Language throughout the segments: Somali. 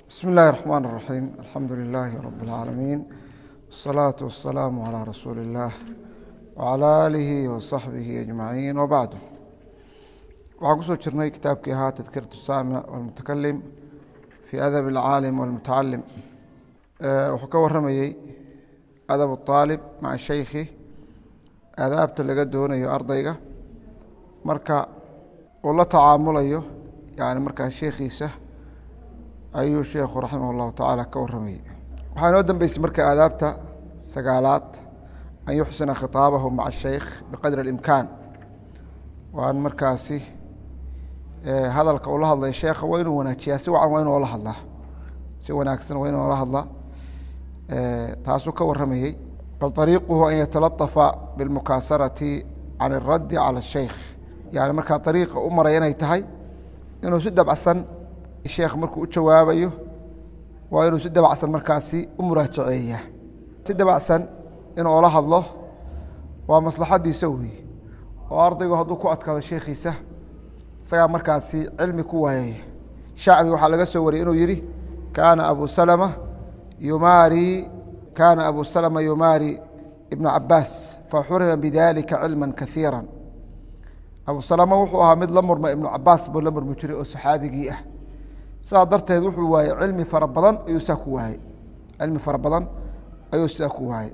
بسم الله الرحمن الرحيم الحمد لله رب العالمين والصلاة والسلام على رسول الله وعلى آله وصحبه أجمعين وبعد waxaan kusoo jirnay kitaabkii ahaa tadkiratu saamic walmutakalim fii adab alcaalim walmutacalim wuxuu ka waramayey adab aalib maca shaykhi aadaabta laga doonayo ardayga marka uu la tacaamulayo yani markaa sheekhiisa ayuu sheekhu raximah اllahu tacaala ka waramayey waxaa inoo dambeysay marka aadaabta sagaalaad an yuxsina khitaabahu maca shaykh biqadri اlimkaan waan markaasi hadalka uu la hadlay sheekha waa inuu wanaajiyaa si wacan waa inuu la hadlaa si wanaagsan waa inuu la hadlaa taasuu ka waramayey bal طariiquhu an yatalطafa biاlmukaasarati can الraddi calى الshaykh yani markaa ariiqa u maraya inay tahay inuu si dabcsan sheekh markuu u jawaabayo waa inuu si dabacsan markaasi u muraajaceeya si dabacsan inuu ola hadlo waa maslaxadiisa wey oo ardaygu hadduu ku adkaado sheekhiisa isagaa markaasi cilmi ku waayaya shacbi waxaa laga soo wariyey inuu yihi kaana abu salama yumaari kaana abu salama yumaari ibnu cabaas faxurima bidalika cilma kaiira abu salama wuxuu ahaa mid la murma ibnu cabaas buu la murmi jiray oo saxaabigii ah sidaa darteed wuxuu waayey cilmi fara badan ayuu sidaa ku waayey cilmi fara badan ayuu sidaa ku waayey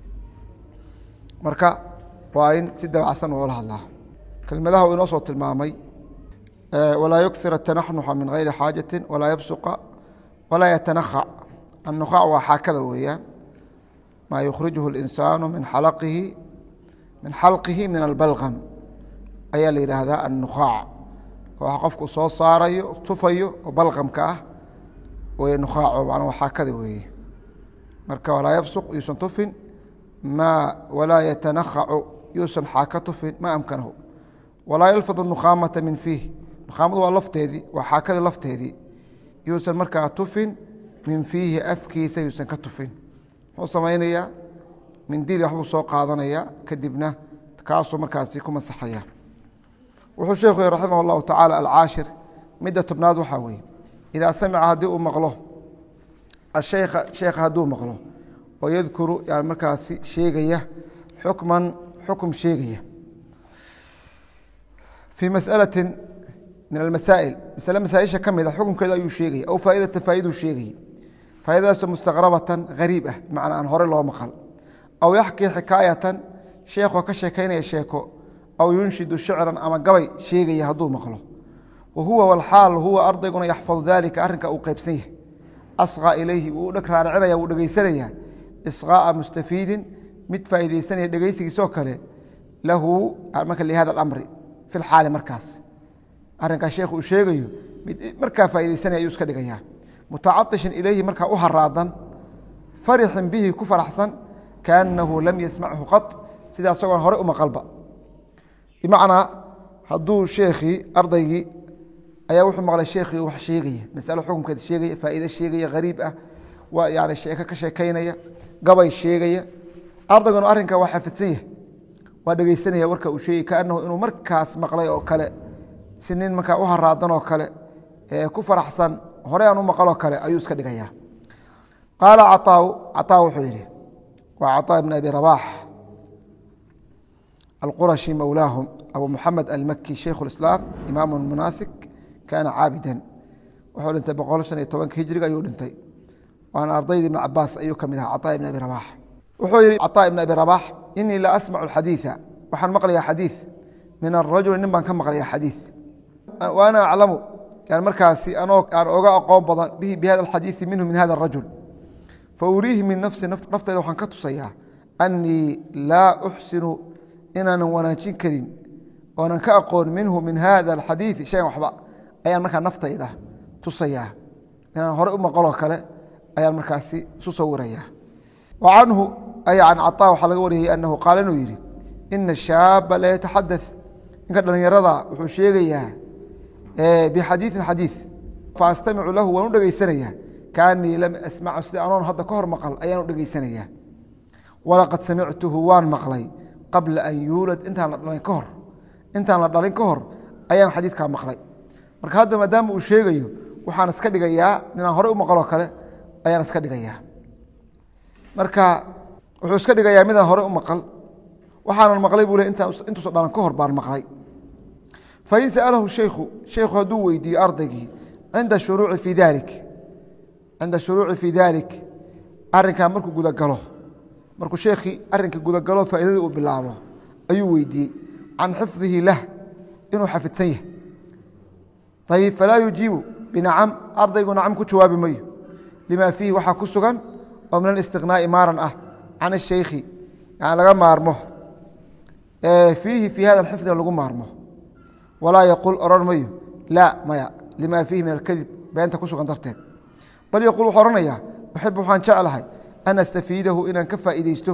marka waa in si dabacsan oola hadlaa kelmadaha uu inoo soo tilmaamay walaa yuksir atanaxnuxa min gayri xaajati walaa yabsuqa walaa yatanakhac annukhac waa xaakada weeyaan maa yukhrijuhu اlinsaanu min xalaqihi min xalqihi min albalgam ayaa la yidhaahdaa annukhac waa qofku soo saarayo tufayo oo balqamka ah wey nukhaaco manaa waa xaakada weeye marka walaa yabsuq yuusan tufin ma walaa yatanakhacu yuusan xaaka tufin ma amkanahu walaa yalfadu nukhaamata min fiih nukhaamadu waa lafteedii waa xaakadii lafteedii yuusan markaa tufin min fiihi afkiisa yuusan ka tufin muxuu samaynayaa mindili waxbuu soo qaadanaya kadibna kaasuu markaasi ku masaxaya wuxuu sheekhu yhi raximah اllahu tacaala alcaashir midda tobnaad waxaa weeye idaa samica haddii uu maqlo asheykha sheekha hadduu maqlo oo yadkuru yani markaasi sheegaya xukman xukum sheegaya fii masأalati min almasaa'il masale masaaisha ka mid a xukumkeeda ayuu sheegaya aw faa'idata faa'iduu sheegaya faa'idadaasoo mustaqrabatan hariib ah bimacnaa aan hore loo maqal aw yaxkii xikaayatan sheekoo ka sheekaynaya sheeko aw yunshidu shicran ama gabay sheegaya hadduu maqlo wa huwa walxaal huwa ardayguna yaxfadu dalika arrinka uu qaybsan yahay asqaa ilayhi wuu dheg raaracinaya wuu dhegeysanaya isqaa'a mustafiidin mid faa'iideysanaya dhegeysigiisoo kale lahu marka lihada alamri fi lxaali markaas arrinkaa sheekhu uu sheegayo mid markaa faa'iideysanaya ayuu iska dhigayaa mutacaطishin ilayhi markaa u haraadan farixin bihi ku faraxsan kaanahu lam yasmachu qad sida isagoon hore u maqalba bimacnaa hadduu sheekhii ardaygii ayaa wuxuu maqlay sheekhii wax sheegaya masalo xukunkeeda sheegaya faa'iide sheegaya hariib ah waa yani sheeko ka sheekaynaya gabay sheegaya ardayguna arrinka waa xafidsan yahay waa dhegeysanaya warka uu sheegay kaanahu inuu markaas maqlay oo kale si nin markaa u haraadan oo kale ee ku faraxsan hore aan u maqaloo kale ayuu iska dhigaya qaala caطaa caطaa wuxuu yidhi waa caطaa ibn abi rabaax الqرشي mولاaهم أbو محamed الmkي شhيkh الإسلام imاam مناasك kana cاabida wuxuu dhintay boqol شhan iyo tobanka hijriga ayuu dhintay waana ardaydii iبن cabaas ayuu ka mid aha caطاء iبن abi رabax wuxuu yihi caطاء iبن abi رabax iنii la asmع الxadيiثa waxaan maqlaya xadيiث min الrajuل nin baan ka maqlaya xadيiث وأna aclamu yan markaasi anoo aan oga aqoon badan bihi bhada الxadيiثi minhu min hada الrajuل fauriihi min nafsi nafteyda waxaan ka tusayaa أنii laa أxsinu inaanan wanaajin karin oonan ka aqoon minhu min hada alxadiiثi shayan waxba ayaan markaa naftayda tusayaa inaan hore u maqaloo kale ayaan markaasi isu sawirayaa wa canhu ay can caطa waxaa laga wariyey anahu qaala inuu yidhi ina shaaba la yataxadaث ninka dhallinyarada wuxuu sheegayaa bixadiiثin xadiiث faastamicu lahu waan u dhegeysanayaa kaanii lam asmacu sida anoon hadda ka hor maqal ayaan u dhegeysanayaa walaqad samictuhu waan maqlay qabla an yuulad intaan la dhalin ka hor intaan la dhalin ka hor ayaan xadiidkaa maqlay marka hadda maadaama uu sheegayo waxaan iska dhigayaa ninaan horey u maqloo kale ayaan iska dhigayaa marka wuxuu iska dhigayaa midaan horey u maqal waxaanan maqlay buu le intuusa dhalan ka hor baan maqlay fain sa'alahu shaykhu shaykhu hadduu weydiiyo ardaygii cinda shuruuci fii dalik cinda shuruuci fii dalik arrinkaa markuu gudagalo markuu sheekhii arrinka gudagalo faa'iidadii uu bilaabo ayuu weydiiyey can xifdihi lah inuu xafidsan yahay ayib falaa yujiibu binacam ardaygu nacam ku jawaabi mayo lima fiihi waxaa ku sugan oo min alistiqnaa'i maaran ah can ashaykhi yani laga maarmo fiihi fii hada alxifdina lagu maarmo walaa yaquul odhan mayo laa maya lima fiihi min alkadib beenta ku sugan darteed bal yaquul wuxuu odhanayaa uxib waxaan jeclahay an astafiidahu inaan ka faa'iideysto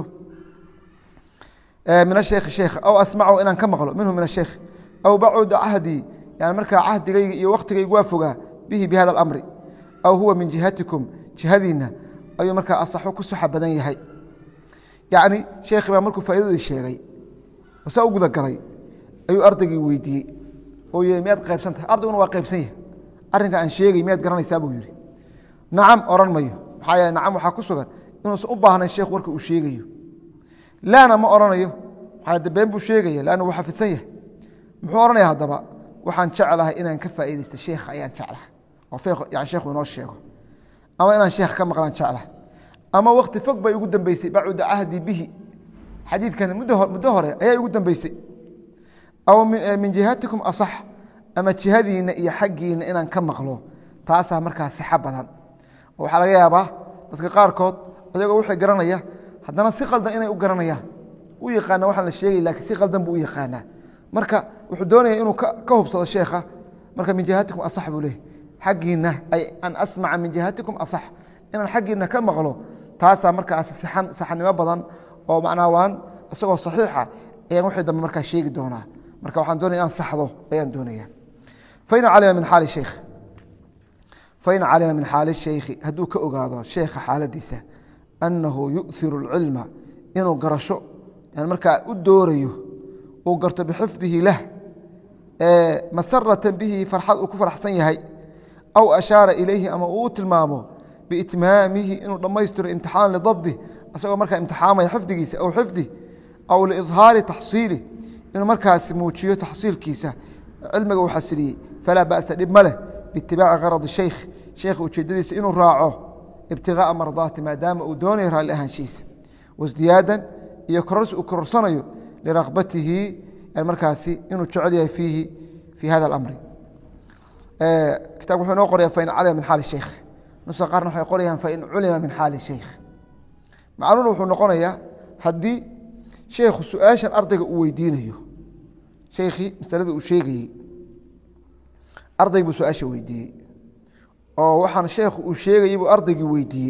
min asheekhi sheekh aw asmacahu inaan ka maqlo minhu min asheekh aw bacuda cahdii yani markaa cahdigayga iyo wakhtigaygu waa fogaa bihi bi hada alamri aw huwa min jihatikum jihadiinna ayuu markaa asaxo ku saxa badan yahay yacni sheekhi baa markuu faa'iidadii sheegay oo saa u gudagalay ayuu ardaygii weydiiyey oo yii miyaad qaybsan tahay ardayguna waa qaybsan yahay arrinka aan sheegay miyaad garanaysaa buu yidhi nacam odhan mayo maxaa yeele nacam waxaa ku sugan inuusan u baahnayn sheekh warka uu sheegayo laana ma odhanayo maxaa de been buu sheegaya laanna wuu xafidsan yahay muxuu odhanaya haddaba waxaan jeclahay inaan ka faa'iidaysto sheekha ayaan jeclahay oo yani sheekhu inoo sheego ama inaan sheekh ka maqlaan jeclahay ama wakti fog bay igu dambeysay bacuda cahdi bihi xadiidkan muddo hore ayaa igu dambeysay aw min jihatikum asax ama jihadiinna iyo xaggiinna inaan ka maqlo taasaa markaa sixo badan oo waxaa laga yaabaa dadka qaarkood ayagoo wixii garanaya haddana si qaldan inay u garanayaan u yaqaana waxaan la sheegay lakiin si qaldan buu u yaqaanaa marka wuxuu doonaya inuu ka hubsado sheekha marka min jihatikum asax buu leeyahy xaggiinna ay an asmaca min jihatikum asax inaan xaggiinna ka maqlo taasaa markaas sixan saxnimo badan oo macnaa waan isagoo saxiixa ayaan wixii dambe markaa sheegi doonaa marka waxaan doonaya inaan saxdo ayaan doonaya fain calima min xaali sheikh fain calima min xaali sheykhi hadduu ka ogaado sheekha xaaladiisa annahu yu'hiru اlcilma inuu garasho yani markaa u doorayo uu garto bixifdihi lah masaratan bihi farxad uu ku farxsan yahay aw ashaara ilayhi ama uu u tilmaamo biitmaamihi inuu dhammaystiro imtixaan lidabdi isagoo markaa imtixaamaya xifdigiisa aw xifdi aw liidhaari taxsiili inuu markaasi muujiyo taxsiilkiisa cilmiga uu xasiliyey falaa ba'sa dhib ma leh biitibaaci karadi sheykh sheekha ujeedadiisa inuu raaco ibtigaaa mardaati maadaama uu doonayo raalli ahaanshihiisa wasdiyaadan iyo kororsi uu kororsanayo lirakbatihi markaasi inuu jecel yahay fiihi fii hada alamri kitabka wuxuu inoo qoraya fain calima min xaali sheykh nusa qaarna waxay qorayaan fain culima min xaali sheykh macnuhuna wuxuu noqonayaa haddii sheekhu su-aashan ardayga uu weydiinayo sheikhii masalada uu sheegayey arday buu su-aasha weydiiyey oo waxaan sheekhu uu sheegayey buu ardaygii weydiiyey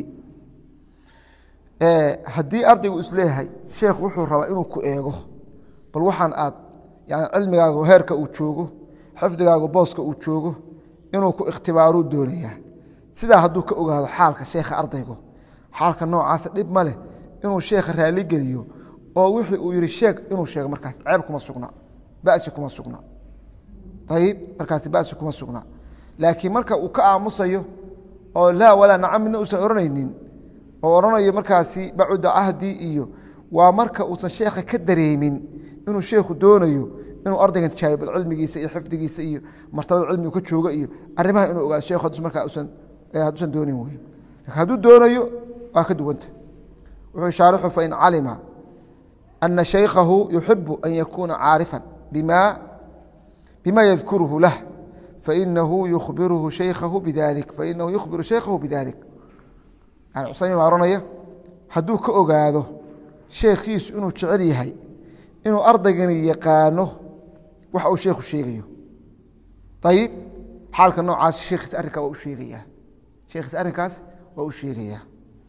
haddii ardaygu isleeyahay sheekhu wuxuu rabaa inuu ku eego bal waxaan aad yani cilmigaagu heerka uu joogo xifdigaagu booska uu joogo inuu ku ikhtibaaruu doonayaa sidaa hadduu ka ogaado xaalka sheekha ardaygu xaalka noocaasa dhib ma leh inuu sheekha raali geliyo oo wixii uu yihi sheeg inuu sheego markaas ceeb kuma sugna basi kuma sugna ayib markaasi basi kuma sugna laakiin marka uu ka aamusayo oo laa walaa nacam midna uusan odhanaynin oo odhanayo markaasi bacuda cahdi iyo waa marka uusan sheekha ka dareemin inuu sheekhu doonayo inuu ardaygan tijaabiyo bal cilmigiisa iyo xifdigiisa iyo martabada cilmigu ka jooga iyo arrimaha inuu ogaado sheekhu haddus markaa usan hadduusan doonin wey hadduu doonayo waa ka duwanta wuxuu shaarixu fain calima ana shaykhahu yuxibu an yakuuna caarifan bima bima yadkuruhu lah fainahu yukhbiruhu shaykhahu bidalik fainahu yukhbiru shaykhahu bidalik yani cusaymin baa ohanaya hadduu ka ogaado sheekhiisu inuu jecel yahay inuu ardaygani yaqaano waxa uu sheekhu sheegayo ayib xaalka noocaas sheekhiis arrinkaa waa u sheegayaa sheekhiis arrinkaas waa u sheegayaa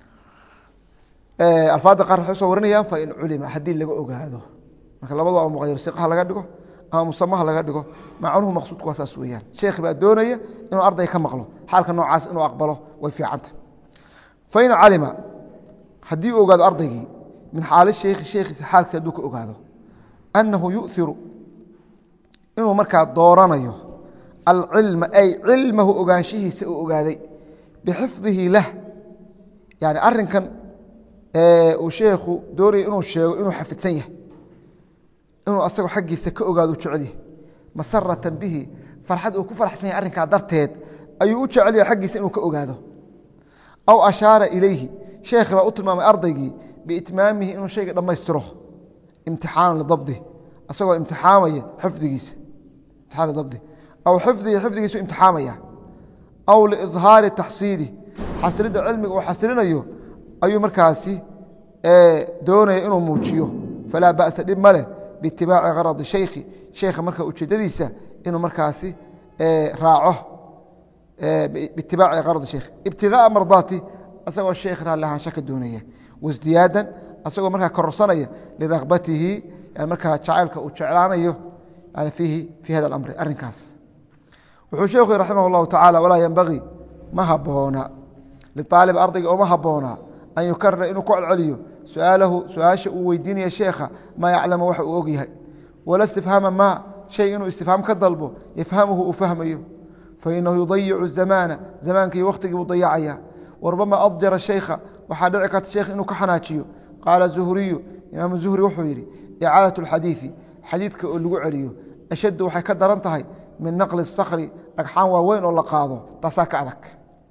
alfaadda qaar waxay soo warinayaan fain culima haddii laga ogaado marka labadaba ama muqayar siqaha laga dhigo ama musamaha laga dhigo macnuhu maqsuudku waa saas weeyaan sheekhi baa doonaya inuu arday ka maqlo xaalka noocaas inuu aqbalo way fiicanta fain calima haddii uu ogaado ardaygii min xaali sheikhi sheekhiisa xaalkiisa hadduu ka ogaado annahu yu'iru inuu markaa dooranayo alcilma ay cilmahu ogaanshihiisa uu ogaaday bixifdihi lah yani arinkan uu sheekhu doonaya inuu sheego inuu xafidsan yahay inuu asagoo xaggiisa ka ogaado jecel yahay masaratan bihi farxad uu ku farxsan yahay arrinkaa darteed ayuu u jecel yahay xaggiisa inuu ka ogaado aw ashaara ilayhi sheekhi baa u tilmaamay ardaygii biitmaamihi inuu shayga dhammaystiro imtixaana lidabdi asagoo imtixaamaya xifdigiisa imtixaan lidabdi aw xifdihi xifdigiisu imtixaamaya aw liidhaari taxsiili xasilidda cilmiga uu xasilinayo ayuu markaasi doonaya inuu muujiyo falaa ba'sa dhib ma leh biitibaaci karadi shaykhi sheekha marka ujeedadiisa inuu markaasi raaco biitibaaci karadi sheikh ibtigaaa mardaati asagoo sheekh raalli ahaansha ka doonaya wasdiyaadan asagoo markaa kororsanaya liragbatihi yani markaa jacaylka uu jeclaanayo yani fiihi fii hada alamri arrinkaas wuxuu sheekhu yhi raximah اllahu tacala walaa yenbagii ma haboona liaalib ardayga ooma haboona an yukarira inuu ku celceliyo suaalahu su-aasha uu weydiinaya sheekha maa yaclamu waxa uu og yahay wala istifhaama ma shay inuu istifhaam ka dalbo yafhamuhu uu fahmayo fainahu yudayicu zamaana zamaankii wakhtigii buu dayacaya warubama adjara shaykha waxaa dhici karta sheekh inuu ka xanaajiyo qaala zuhriyu imaam zuhri wuxuu yidhi icaadaة اxadiiثi xadiidka oo lagu celiyo ashaddu waxay ka daran tahay min naqli الskri dhagxaan waaweyn oo la qaado taasaa ka adag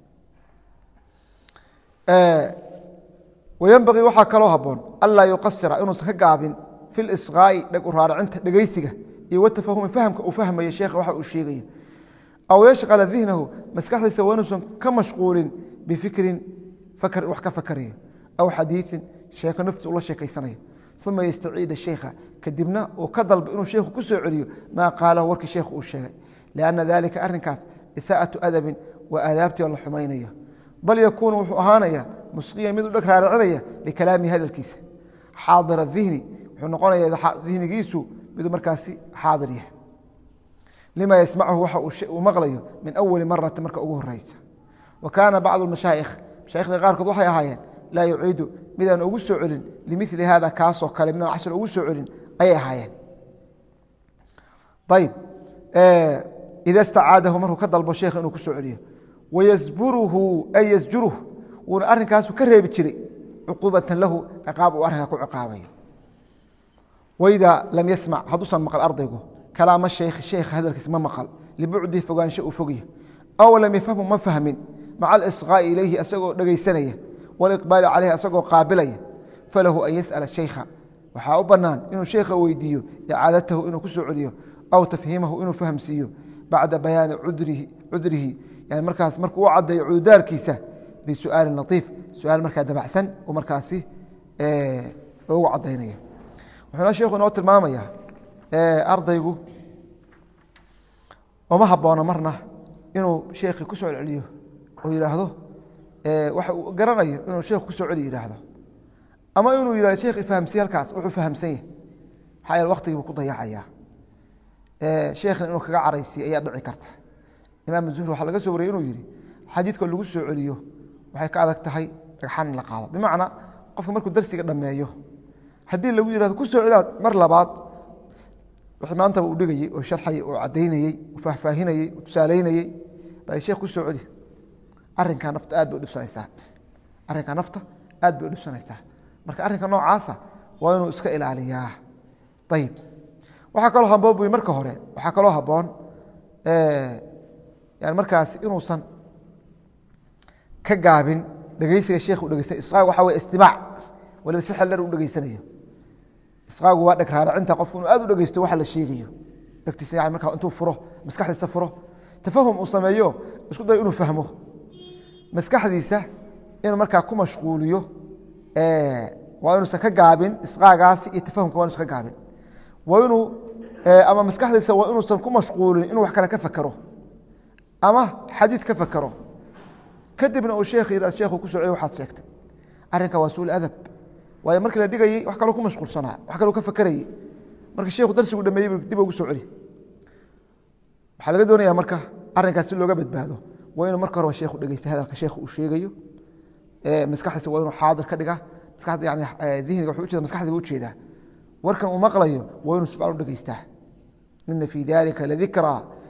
wayenbagii waxaa kaloo haboon anlaa yuqasira inuusan ka gaabin fi lisqaa'i dheg u raaracinta dhegeysiga iyo watafahumi fahamka uu fahmayo sheekha waxa uu sheegayo aw yashqala dihnahu maskaxdiisa waa inuusan ka mashquulin bifikrin fakr wax ka fakarayo aw xadiiثin sheeko naftiisa ula sheekaysanayo uma yastaciida sheikha kadibna uu ka dalbo inuu sheikhu ku soo celiyo maa qaalahu warkii sheikhu uu sheegay lianna dalika arrinkaas isaa'atu adabin waa aadaabtii oo la xumaynayo bal yakuunu wuxuu ahaanaya musqiyan mid u dheg raaracinaya likalaamihi hadalkiisa xaadir dihni wuxuu noqonaya dihnigiisu miduu markaasi xaadir yahay lima yasmachu waxa uu maqlayo min awali marati marka ugu horeysa wa kaana bacdu mashaa'ikh mashaaikhda qaarkood waxay ahaayeen laa yuciidu midaan ugu soo celin limili hada kaasoo kale midaan casr ugu soo celin ayay ahaayeen ayb ida stacaadahu markuu ka dalbo sheekha inuu ku soo celiyo wayasburuhu ay yasjuruh wuuna arrinkaasu ka reebi jiray cuquubatan lahu ciqaab uu arrinkaa ku ciqaabayo waidaa lam yasmac hadduusan maqal ardaygu kalaama sheikh sheekha hadalkiisa ma maqal libucdihi fogaansho uu fogya aw lam yafhamhu ma fahmin maca alisqaa'i ilayhi asagoo dhegaysanaya waliqbaali caleyhi asagoo qaabilaya falahu an yas'ala shaykha waxaa u bannaan inuu sheekha weydiiyo icaadatahu inuu ku soo celiyo aw tafhiimahu inuu fahamsiiyo bacda bayaani cudrihi yani markaas markuu u caddeeyo cududaarkiisa bisu'aalin latiif su-aal markaa dabacsan uu markaasi ugu caddaynaya wuxuuna sheekhu inoo tilmaamaya ardaygu uma habboona marna inuu sheekhii ku soo celceliyo oo yidhaahdo waxa uu garanayo inuu sheekhu ku soo celi yidhaahdo ama inuu yidhahdo sheekh ifahamsiye halkaas wuxuu fahamsan yahay maxaa yeele waktigiibu ku dayacayaa sheekhna inuu kaga caraysiyo ayaa dhici karta imaam zuhri waxaa laga soo wariyey inuu yidhi xadiidka lagu soo celiyo waxay ka adag tahay dhagxan in la qaado bimacnaa qofka markuu darsiga dhammeeyo haddii lagu yihahdo ku soo celiaad mar labaad wixii maantaba uu dhigayey oo sharxayey oo caddaynayey oo faahfaahinayey oo tusaalaynayey baa sheekh ku soo celi arrinkaa nafta aad bay u dhibsanaysaa arrinkaa nafta aad bay u dhibsanaysaa marka arrinka noocaasa waa inuu iska ilaaliyaa ayib waxaa kaloo haboon buy marka hore waxaa kaloo habboon yani markaas inuusan ka gaabin dhegeysiga sheekh u dhegeysanay isqaag waxa wey istimaac waliba si xel dher u dhegeysanayo isqaagu waa dheg raaracinta qofku inuu aad u dhegeysto waxa la sheegayo dhegtiisa yani markaa intuu furo maskaxdiisa furo tafahum uu sameeyo isku dayo inuu fahmo maskaxdiisa inuu markaa ku mashquuliyo waa inuusan ka gaabin isqaagaasi iyo tafahumka waa inuusan ka gaabin waa inuu ama maskaxdiisa waa inuusan ku mashquulin inuu wax kale ka fakero ama xadiid ka fakero kadibna uu sheekh yidhah sheekhu ku soo celiy waxaad sheegtay arrinka waa suul adab waayo markii la dhigayey wax kaloo ku mashquulsanaa wax kaloo ka fakerayey marka sheekhu darsigu dhameeyey dib ugu soo celi waxaa laga doonaya marka arrinkaas si looga badbaado waa inuu marka hore sheekhu dhegeysta hadalka sheekhu uu sheegayo maskaxdiisa waa inuu xaadir ka dhiga maskaxda yani dihniga wuxuu ujeeda maskaxda buu ujeedaa warkan uu maqlayo waa inuu si fiican u dhegeystaa ina fii dalika ladikraa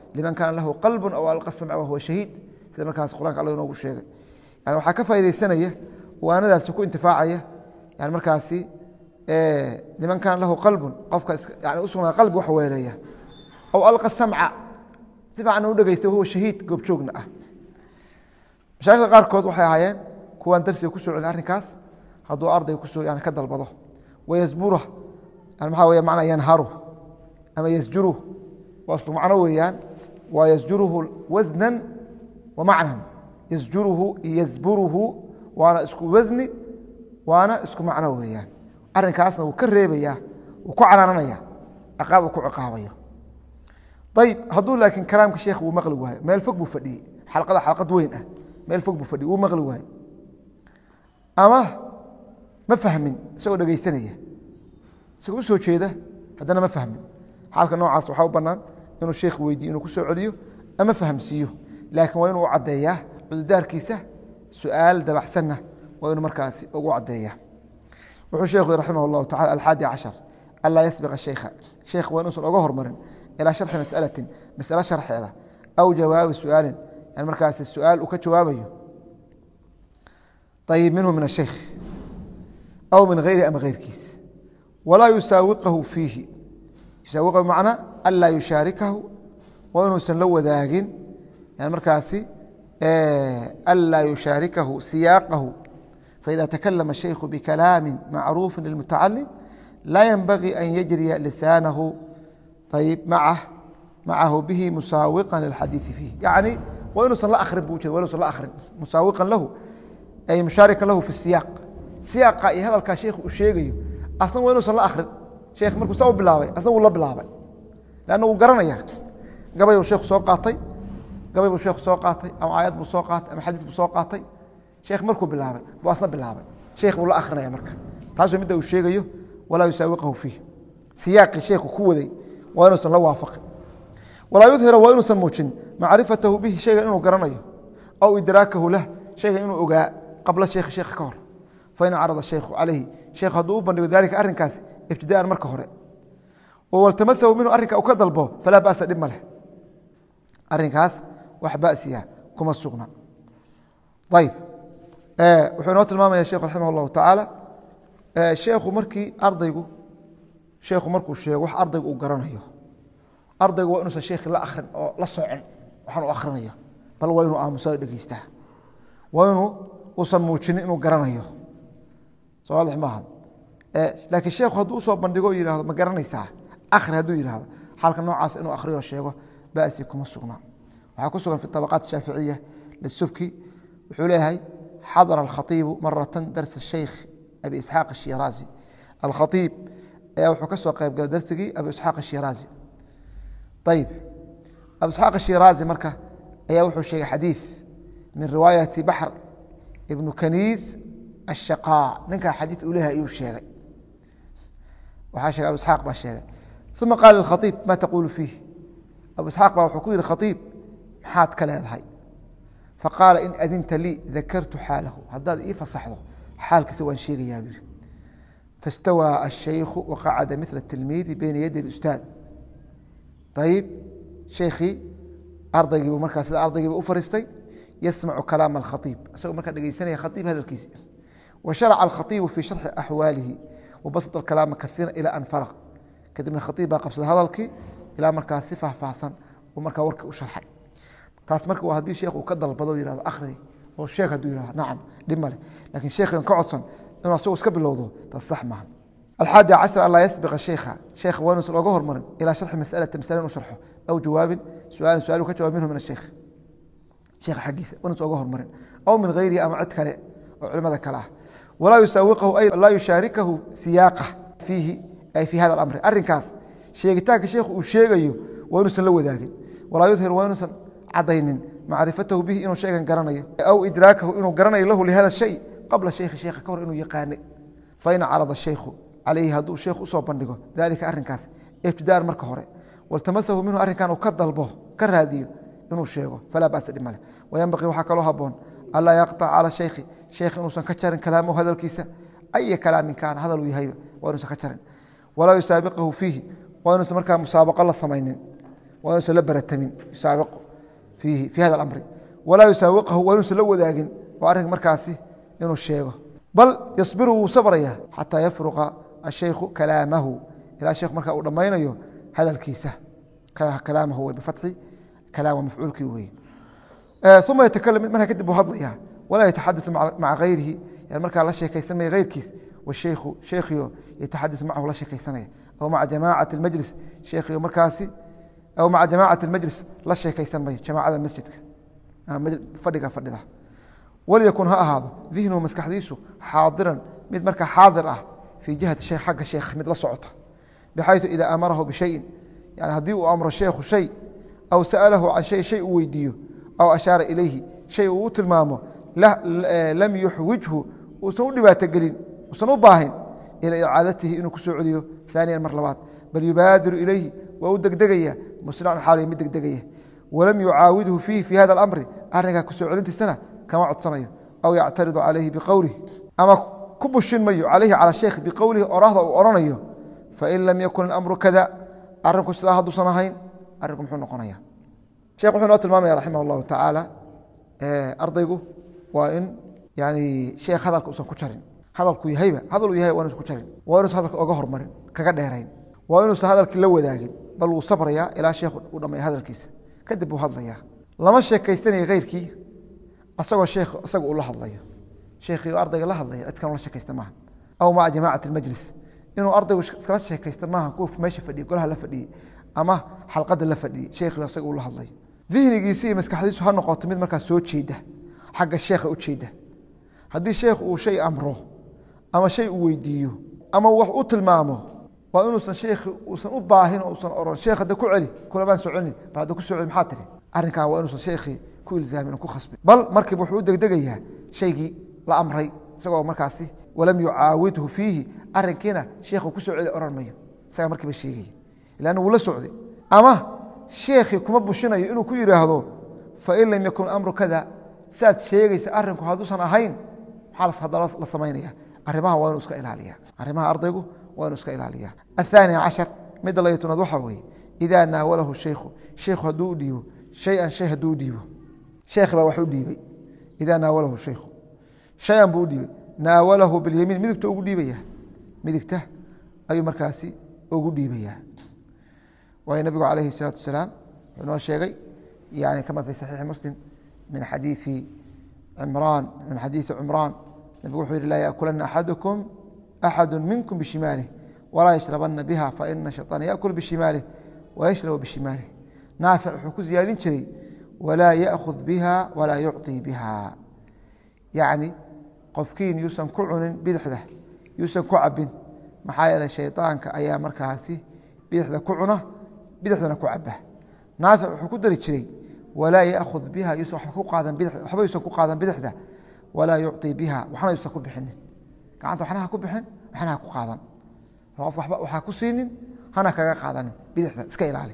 liman kaana lahu qalbu aw alqa samca wahuwa shahiid sida markaas qur-aanka alla inoogu sheegay yani waxaa ka faa'idaysanaya waanadaasi ku intifaacaya yani markaasi liman kaana lahu qalbun qofka yani usugnaa qalbi wax weeleeya aw alqa samca si fiicanna u dhegeysta wahuwa shahiid goobjoogna ah mashaaikhda qaarkood waxay ahaayeen kuwaan darsiga ku soo celin arrinkaas hadduu ardayga kusoo yani ka dalbado wayasbura yani maxaa weya macnaa yanharu ama yasjuruh waa islu macno weeyaan waa yasjuruhu wasnan wa macnan yasjuruhu yasburuhu waana isku wasni waana isku macno weeyaan arrinkaasna wuu ka reebaya wuu ku canaananaya ciqaab uu ku ciqaabayo ayib hadduu laakiin kalaamka sheekh wuu maqli waayo meel fog buu fadhiyey xalqada xalqad weyn ah meel fog buu fadhiyey wuu maqli waayo ama ma fahmin isagoo dhegeysanaya isagoo u soo jeeda haddana ma fahmin xaalka noocaas waxaa u bannaan inuu sheekh weydiiyo inuu ku soo celiyo ama fahamsiiyo laakiin waa inuu u caddeeyaa cududaarkiisa su-aal dabaxsanna waa inuu markaasi ugu caddeeya wuxuu sheekhu raximah اllahu tacala alxaadi cashar anlaa yasbiqa sheykha sheekh waa inuusan oga hormarin ilaa sharxi masalatin masale sharxeeda aw jawaabi su-aalin yani markaasi su-aal uu ka jawaabayo ayib minhu min asheykh aw min hayri ama heyrkiis walaa yusaawiqahu fiihi yusaawiqahu bimacnaa anlaa yushaarikahu waa inuusan la wadaagin yani markaasi anlaa yushaarikahu siyaaqahu faida takalama الشhaykhu bikalaami macruufi lilmutacalim laa yenbagii an yajriya lisaanahu ayb macah macahu bihi musaawiqan lilxadiiثi fiih yacni waa inuusan la akrin bu ujeeda wa inuusan la akrin musaawiqan lahu ay mushaarikan lahu fi siyaaq siyaaqa iyo hadalkaa sheekhu uu sheegayo asna waa inuusan la akrin sheekh markuu saa u bilaabay asna wuu la bilaabay lanna wuu garanaya gabay buu sheekhu soo qaatay gabay buu sheekhu soo qaatay ama aayad buu soo qaatay ama xadiis buu soo qaatay sheekh markuu bilaabay buu asna bilaabay sheekh buu la akrinaya marka taasuu midda uu sheegayo walaa yusaawiqahu fiih siyaaqii sheekhu ku waday waa inuusan la waafaqin walaa yudhira waa inuusan muujin macrifatahu bihi shaygan inuu garanayo aw idraakahu lah shaygan inuu ogaa qabla sheekhi sheekha ka hor fain carada shaykhu calayhi sheekh hadduu u bandhigo daalika arrinkaas ibtidaan marka hore oo waltamasahu minhu arrinka uu ka dalbo falaa ba'sa dhib ma leh arrinkaas wax ba'siya kuma sugna ayib wuxuu inoo tilmaamaya sheekhu raximah اllahu tacaala sheekhu markii ardaygu sheekhu markuu sheego wax ardaygu uu garanayo ardaygu waa inuusan sheekhi la akrin oo la socon waxaan u akhrinayo bal waa inuu aamusa dhegeystaa waa inuu uusan muujinin inuu garanayo soo waadix maaha laakiin sheekhu hadduu usoo bandhigo yihahdo ma garanaysaa akhri hadduu yihahdo xaalka noocaas inuu akhriyo sheego ba'si kuma sugna waxaa ku sugan fi طabaqaat shaaficiya lisubki wuxuu leeyahay xadara alkhaiibu maratan dars sheykh abi isxaaq ashiraazi alkhaiib ayaa wuxuu ka soo qayb galay darsigii abi isxaaq ashiraazi ayib abu isxaaq ashiraazi marka ayaa wuxuu sheegay xadiid min riwaayati baxr ibnu kaniis ashaqaa ninkaa xadiid uu leeyahay ayuu sheegay waxaa sheegay abu isxaaq baa sheegay uma qaala lkhaiib ma taquulu fiih abu isxaaq baa wuxuu ku yihi khaiib maxaad ka leedahay faqaala in adinta lii dakartu xaalahu haddaad ii fasaxdo xaalkiisa waan sheegayaa buu yihi fastawaa ashaykhu waqacada mila tilmiidi beyna yadi اlustaad ayib sheikhii ardaygiibu markaa sida ardaygiiba u fariistay yasmacu kalaama alkhaiib isagoo markaa dhegeysanaya khaiib hadalkiisi wa sharaca alkhaiibu fii sharxi axwaalihi wabasط akalaama kaiira ilى an faraq kadibna khaiib baa qabsada hadalkii ilaa markaa si faahfaahsan uu markaa warkii u sharxay taas marka waa haddii sheekh uu ka dalbado yihahdo akhri oo sheeg hadduu yihahdo nacam dhib male lakin sheekhan ka codsan inuu asagu iska bilowdo taas sax maaha alxaadi cashar an laa yasbiqa sheikha sheekha waa inuusan oga hormarin ilaa sharxi masalata masale inuu sharxo aw jawaabin suaalin suaal ka jawab minhu min asheikh sheekha xaggiisa waa inuusan oga hormarin aw min hayrihi ama cid kale oo culimada kale ah walaa yusaawiqahu ay laa yushaarikahu siyaaqa fiihi ay fii hada alamri arrinkaas sheegitaanka sheekhu uu sheegayo waa inuusan la wadaagin walaa yudhir waa inuusan cadaynin macrifatahu bihi inuu sheegan garanayo aw idraakahu inuu garanayo lahu lihada shay qabla sheikhi sheekha ka hor inuu yaqaanay fain carada shaykhu calayhi hadduu sheekh usoo bandhigo dalika arrinkaas ibtidaan marka hore waltamasahu minhu arrinkan uu ka dalbo ka raadiyo inuu sheego falaa basa dhib male wayanbaqii waxaa kaloo haboon anlaa yaqطac cala shaykhi sheekh inuusan ka jarin kalaamahu hadalkiisa aya kalaamin kaana hadal uu yahayba waa inuusan ka jarin walaa yusaabiqahu fiihi waa inuusan markaa musaabaqo la samaynin waa inuusan la baratamin yusaabiqu fiihi fii hada alamri walaa yusaawiqahu waa inuusan la wadaagin oo arrinka markaasi inuu sheego bal yasbiru wuu sabraya xataa yafruqa ashaykhu kalaamahu ilaa sheekhu markaa uu dhammaynayo hadalkiisa kalaamahu wey bifatxi kalaama mafcuulkii weeye uma yatakalam markaa kadib buu hadlaya walaa yataxadatu maca hayrihi yani markaa la sheekaysanmaya heyrkiis washaykhu sheekhiyo yataxadatu macahu la sheekaysanaya aw maca jamaacati almajlis sheekhiyo markaasi aw maca jamaacati almajlis la sheekaysan mayo jamaacada masjidka fadhiga fadhida walyakun ha ahaado dihnuhu maskaxdiisu xaadiran mid markaa xaadir ah fii jihati shay xagga sheekh mid la socota bxayثu ida amarahu bishayin yani haddii uu amro sheekhu shay aw sa'alahu can shay shay uu weydiiyo aw ashaara ilayhi shay uu u tilmaamo lam yuxwijhu uusan u dhibaatogelin uusan u baahin ila icaadatihi inuu ku soo celiyo aaniyan mar labaad bal yubaadiru ilayhi waa u degdegaya musrican xaal mid degdegaya walam yucaawidhu fiihi fi hada alamri arrinkaa ku soo celintiisana kama codsanayo aw yactaridu calayhi biqowlihi ama ku bushin mayo calayhi cala sheekh biqowlihi orahda uu odhanayo fain lam yakun amru kada arinku sidaa hadduusan ahayn arinku muxuu noqonaya shekh wuxuu noo tilmaamaya raximah اllahu tacaala ardaygu waa in yani sheekh hadalka usan ku jarin hadalku yahayba hadaluu yahay waa inuusan ku jarin waa inuusan hadalka oga hormarin kaga dheerayn waa inuusan hadalkii la wadaagin bal wuu sabrayaa ilaa sheekh uu dhamaya hadalkiisa kadib buu hadlayaa lama sheekaysanaya keyrkii asagoo sheekh isaga uu la hadlayo sheekhii ardayga la hadlaya cid kan la sheekaysta maaha aw maca jamaacati اlmajlis inuu ardaygu iskala sheekaysta maaha kuwa meesha fadhiye golaha la fadhiyey ama xalqada la fadhiyey sheekhi asaga uu la hadlayo dihnigiisi iyo maskaxdiisu ha noqoto mid markaas soo jeeda xagga sheekha u jeeda haddii sheekh uu shay amro ama shay uu weydiiyo ama wax u tilmaamo waa inuusan sheekhi uusan u baahin oo usan oran sheekh hadda ku celi kulamaan soconin bal hadda ku soo celi maxaa tiri arrinkaa waa inuusan sheekhii ku ilzaamin oo ku khasbin bal markiiba wuxuu u degdegayaa shaygii la amray isagoo markaasi walam yucaawidhu fiihi arinkiina sheekhu ku soo celi oran mayo isagaa markiiba sheegaya ilanna wuu la socday ama sheekhii kuma bushinayo inuu ku yidhaahdo fain lam yakun amru kada saad sheegaysa arinku hadduusan ahayn maxaa haddana la samaynaya arrimaha waa inu iska ilaaliya arrimaha ardaygu waa inu iska ilaaliya aلثaanي caشhar midda layo tobnaad waxaa weeye idaa naawalahu shaykhu shaykhu hadduu u dhiibo shay-an shay hadduu u dhiibo sheekhi baa wax u dhiibay idaa naawalahu shaykhu shay-an buu u dhiibay naawalahu bilyamiin midigta ugu dhiibaya midigta ayuu markaasi ugu dhiibayaa waayo nabigu calayhi الsalaatu wasalaam wuxuu noo sheegay yani kama fi saxiixi muslim min xadiii cimraan min xadiiثi cumraan nabigu wuxuu yihi laa yaأkulana axadukum axadu minkum bishimaalih walaa yashrabana biha faina shayطaana yaأkul bishimaalih wayashrabu bishimaalih naafic wuxuu ku ziyaadin jiray walaa yaأkhud biha walaa yucطii biha yacni qofkiin yuusan ku cunin bidixda yuusan ku cabin maxaa yeeley shayطaanka ayaa markaasi bidixda ku cuna bidixdana ku caba naafic wuxuu ku dari jiray walaa yaأkhud biha yuusan waxba yuusan ku qaadan bidixda walaa yucطii biha waxna yuusan ku bixinin gacanta waxna ha ku bixin waxna ha ku qaadan qof waba waxaa ku siinin hana kaga qaadanin bidixda iska ilaali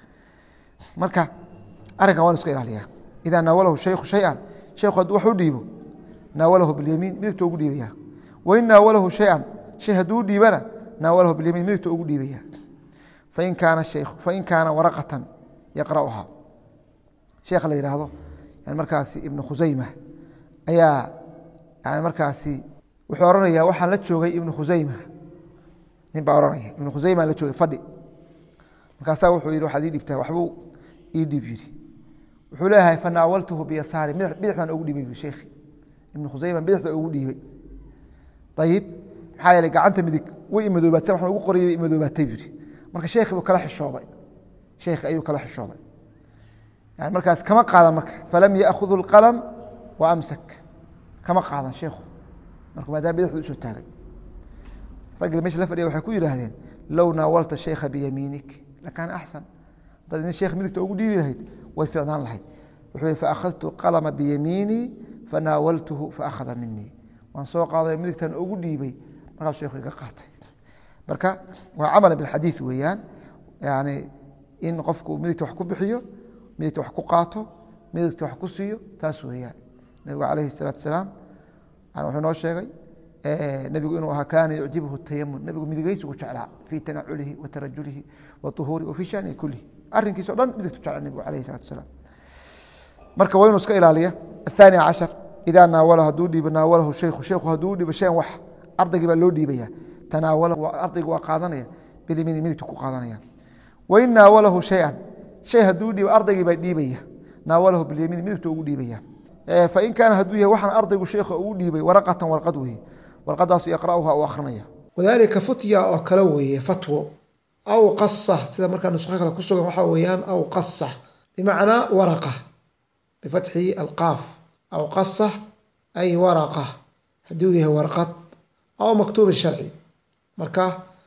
marka arrinkan waan iska ilaaliya idaa naawalahu shaykhu shay-an shaykhu hadduu wax u dhiibo naawalahu bilyamiin midigta ugu dhiibaya wain naawalahu shay-an shay hadduu u dhiibana naawalahu bilyamiin midigta ugu dhiibaya fain kaana shaykhu fain kaana waraqatan yaqra'uhaa sheekha la yidhaahdo yani markaasi ibnu khusayma ayaa yani markaasi wuxuu ohanaya waxaan la joogay ibnu khusayma nin baa ohanaya ibnu khusayma la joogay fadhi markaasaa wuxuu yidhi waxaad ii dhibtaa waxbuu ii dhiib yidhi wuxuu leeyahay fanaawaltuhu biyasaari bidixdan ugu dhiibay sheekhi ibnu khusayma bidixda ugu dhiibay ayib maxaa yeeley gacanta midig way imadoobaatay waxaan ugu qoriyay imadoobaatay buu yidhi marka sheekhi buu kala xishooday sheekhi ayuu kala xishooday yani markaas kama qaadan marka falam yaakhud اlqalm wa amsak kama qaadan sheekhu marka maadaama bidixda usoo taagay raggii mesha la fadhiya waxay ku yidhaahdeen low naawalta sheykha biyamiinik lakaana axsan haddaad nin sheekh midigta ugu dhiibi lahayd way ficnaan lahayd wuxuu yihi faakhadtu qalma biyamiinii fanaawaltuhu faakhada minii waan soo qaaday midigtan ugu dhiibay markaasuu sheekhu iga qaatay marka waa camala bilxadiid weeyaan yani in qofku midigta wax ku bixiyo midigta wax ku qaato midigta wax ku siiyo taas weeyaan nabigu calayhi الsalaatu asalaam wuxuu noo sheegay nebigu inuu ahaa kaana yucjibhu tayamun nebigu midigeysigu jeclaa fii tanaculihi wa tarajulihi wa uhuuri wa fii shanihi kulihi arrinkiisa o dhan midigtu jecla nebigu alayh salatu asalaam marka waa inuu iska ilaaliya aلثaanي caشhaر idaa naawala hadduu dhiibo naawalahu shaykhu shaykhu hadduu dhiibo shayan wax ardaygii baa loo dhiibaya tanaawalahu ardaygu waa qaadanaya bilimini midigtu ku qaadanaya wain naawalahu shayan shay hadduu dhiibo ardaygii baa dhiibaya naawalahu bilyamiin midigtu ugu dhiibaya fain kaana hadduu yahay waxaan ardaygu sheekha ugu dhiibay waraqatan warqad weeye warqadaasu yaqra'uha u akrinaya wadalika futya oo kale weeye fatwo aw qasa sida markaa nusqo kale ku sugan waxaa weeyaan aw qasa bimacnaa waraqa bifatxi alqaaf aw qasa ay waraqa hadduu yahay warqad aw maktuubin sharci marka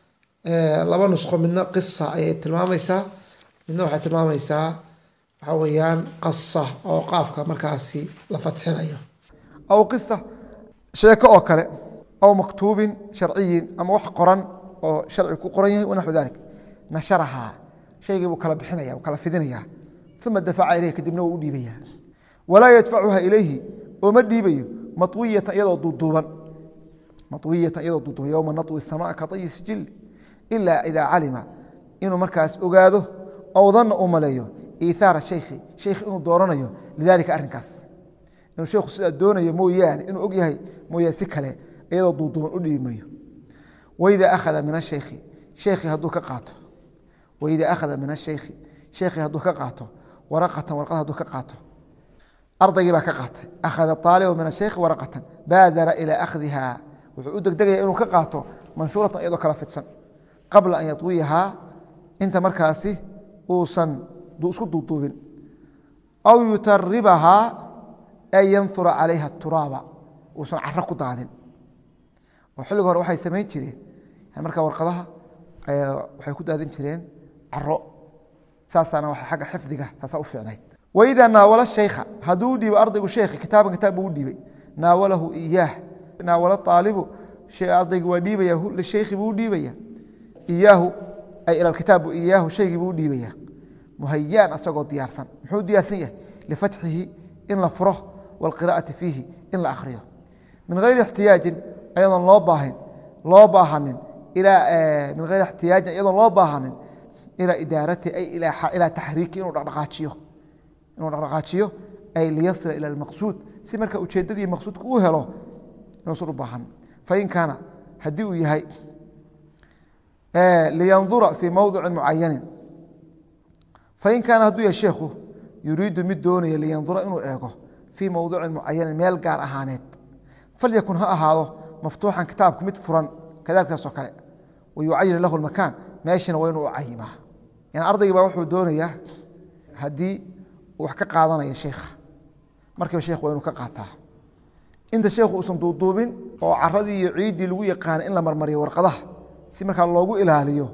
laba nusqo midna qisa ayay tilmaamaysaa midna waxay tilmaamaysaa waxaa weeyaan qasa oo qaafka markaasi la fatxinayo aw qisa sheeko oo kale aw maktuubin sharciyin ama wax qoran oo sharci ku qoran yahay wanaxu dalik nasharahaa shaygii buu kala bixinaya kala fidinaya uma dafaca ilayh kadibna wuu u dhiibaya walaa yadfacuha ilayhi oo ma dhiibayo maطwiyatan iyadoo duuduuban maطwiyatan iyadoo duuduuban yowma naطwi samaa ka طayi sijil ila idaa calima inuu markaas ogaado ow danna uu maleeyo iithaara shaykhi shaykh inuu dooranayo lidalika arrinkaas inuu sheikhu sidaa doonayo mooyaane inuu og yahay mooyaane si kale iyadoo duuduuban u dhiibi mayo waida akhada min ashaykhi sheekhi hadduu ka qaato waida akhada min ashaykhi sheekhi hadduu ka qaato waraqatan warqad hadduu ka qaato ardaygii baa ka qaatay akhada aalibu min ashaykhi waraqatan baadara ilaa akhdiha wuxuu u degdegaya inuu ka qaato manshuuratan iyadoo kala fidsan qabla an yadwiyahaa inta markaasi uusan isku duuduubin aw yutaribahaa ay yanura calayha turaaba uusan caro ku daadin oo xilliga hore waxay samayn jireen marka warqadaha waxay ku daadin jireen caro saasaana waa agga xifdiga taasaa u fiicnayd waidaa naawala shaykha hadduu u dhiibo ardaygu sheekhi kitaaban kitaab buu u dhiibay naawalahu iyaah naawala aalibu ardaygu waa dhiibaya lishaykhi buu u dhiibaya iyaahu ay ila kitaabu iyaahu shaygii buu u dhiibaya muhayaan asagoo diyaarsan muxuu diyaarsan yahay lifatxihi in la furo wاlqira'ati fiihi in la akhriyo min hayri ixtiyaajin ayadoon loo baahin loo baahanin min hayri ixtiyaajin iyadoon loo baahanin ilaa idaarati ay ilaa taxriiki inuu dhaqdhaqaajiyo inuu dhaqdhaqaajiyo ay liyasila ila almaqsuud si marka ujeeddadii maqsuudka uu helo inuusan u baahan fain kaana haddii uu yahay liyandura fii mowdici mucayanin fain kaana hadduu yahay sheekhu yuriidu mid doonaya liyandura inuu eego fii mowdicin mucayanin meel gaar ahaaneed falyakun ha ahaado maftuuxan kitaabku mid furan kadalikaasoo kale wayucayin lahu makaan meeshina waa inuu u cayimaa yani ardaygii baa wuxuu doonayaa haddii uu wax ka qaadanayo sheikha markiiba sheekh waa inuu ka qaataa inta sheekhu uusan duuduubin oo caradii iyo ciiddii lagu yaqaana in la marmariyo warqadaha si markaa loogu ilaaliyo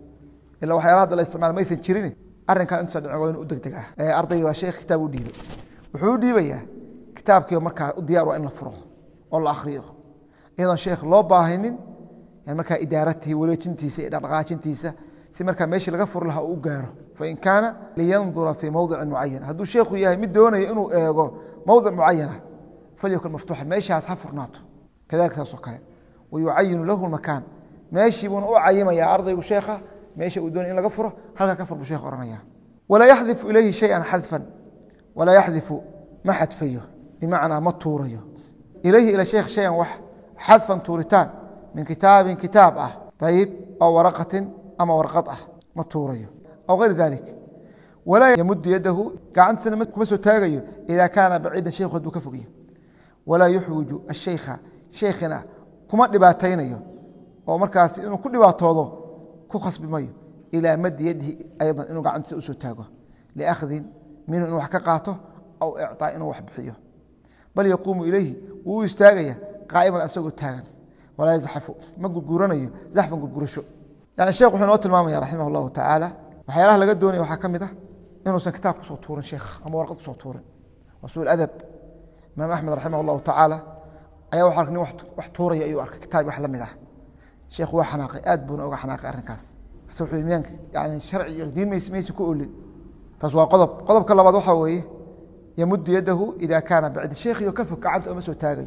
ila waxyaala hadda la isticmaala maysan jirin arrinkaa intuusa dhicin waa inuu u degdegaa ardaygii baa sheekh kitaab u dhiibay wuxuu u dhiibayaa kitaabkiiba markaa u diyaar waa in la furo oo la akhriyo iyadoon sheekh loo baahinin yani markaa idaaratihi wareejintiisa iyo dhaqdhaqaajintiisa si markaa meeshii laga furi lahaa uu u gaaro fain kaana liyandura fii mowdicin mucayan hadduu sheekhu yahay mid doonayo inuu eego mowdic mucayana falyakun maftuuxan meeshaas ha furnaato kadalika saasoo kale wayucayinu lahu makaan meeshii buuna u cayimayaa ardaygu sheekha meesha uu doonay in laga furo halkaa ka fur buu sheekh ohanaya walaa yaxdifu ilayhi shayan xadfan walaa yaxdifu ma xadfayo bimacnaa ma tuurayo ilayhi ila sheekh shayan wax xadfan tuuritaan min kitaabin kitaab ah ayib aw waraqatin ama warqad ah ma tuurayo aw hayr dalik walaa yamudu yadahu gacantiisana kuma soo taagayo ida kaana baciidan sheikhu hadduu ka fogyo walaa yuxwiju ashaykha sheikhina kuma dhibaataynayo oo markaas inuu ku dhibaatoodo ku khasbi mayo ilaa madi yadihi ayضa inuu gacantiisa usoo taago liakhdin minhu inuu wax ka qaato aw icطaa inuu wax bixiyo bal yaquumu ilayhi wuu u istaagaya qaa'iman asagoo taagan walaa yazxafu ma gurguranayo zaxfan gurgurasho yani sheekh wuxuu inoo tilmaamaya raximah اllahu tacaala waxyaalaha laga doonaya waxaa ka mid ah inuusan kitaab kusoo tuurin sheekh ama warqad kusoo tuurin waa su adab imaam axmed raximah اllahu tacaala ayaa wa ark nin wax tuuraya ayuu arkay kitaab wax la mid ah sheekhu waa xanaaqay aad buuna oga xanaaqay arrinkaas ase wuxuu miyaanka yani sharci iyo diin mays maysa ku olin taas waa qodob qodobka labaad waxaa weeye yamudu yadahu ida kaana bacdi sheekhiyo ka fog gacanta oma soo taagayo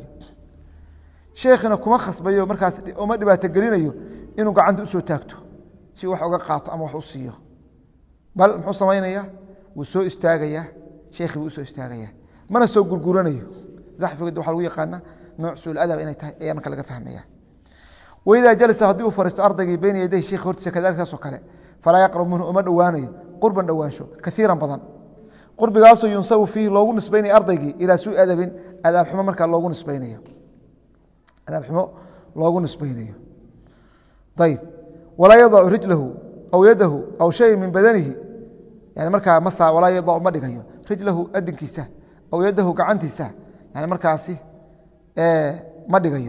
sheekhina kuma khasbayo markaas uma dhibaato gelinayo inuu gacanta usoo taagto si wax uga qaato ama wax u siiyo bal muxuu samaynaya wuu soo istaagayaa sheekhii buu usoo istaagaya mana soo gurguranayo zaxfiga waxaa lagu yaqaana nooc suul adab inay tahay ayaa marka laga fahmaya waidaa jalasa haddii uu fariisto ardaygii beyna yaday sheekh hortiisa kadalik saasoo kale falaa yaqrab minhu uma dhowaanayo qurban dhowaansho kaiiran badan qurbigaasoo yunsabu fiihi loogu nisbaynaya ardaygii ilaa suu adabin adaab xumo markaa loogu nisbaynayo adaab xumo loogu nisbaynayo ayib walaa yadacu rijlahu aw yadahu aw shay min badanihi yani markaa masa walaa yadacu ma dhigayo rijlahu adinkiisa aw yadahu gacantiisa yani markaasi ma dhigayo